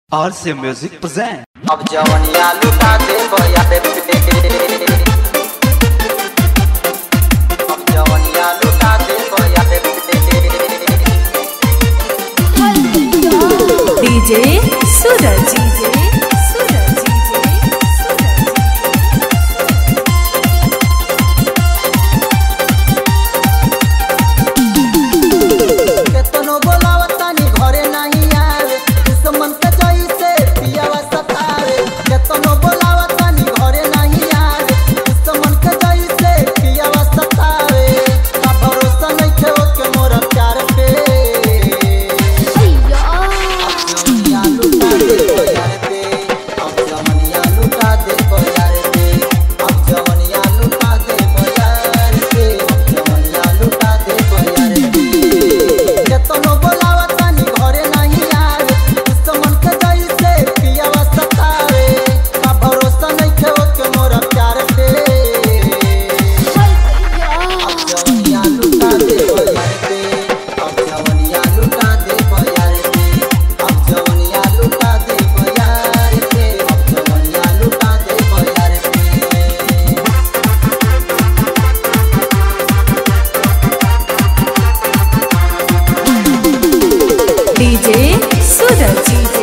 RC Music present. अब जवनिया लुटा दे बया दे अब जवनिया लुटा दे बया दे DJ Suraj DJ Suraj DJ केतनो बोलावतानी घरे नहीं आवे दुश्मन के जैसे पियावा सतावे केतनो बोलावतानी घरे नहीं आवे दुश्मन के जैसे पियावा सतावे का भरोसा नहीं थे ओके मोर प्यार पे जवनिया लुटा दे बयार पे अब जवनिया लुटा दे बयार पे अब जवनिया लुटा दे बयार पे अब जवनिया लुटा दे बयार पे केतनो बोलावतानी घरे नहीं आवे दुश्मन के जैसे पियावा सतावे का भरोसा नहीं थे ओके मोर प्यार पे अब जवनिया लुटा दे बयार पे अब जवनिया लुटा दे बयार पे अब जवनिया लुटा दे बयार पे अब जवनिया लुटा दे बयार पे डीजे सूरज डीजे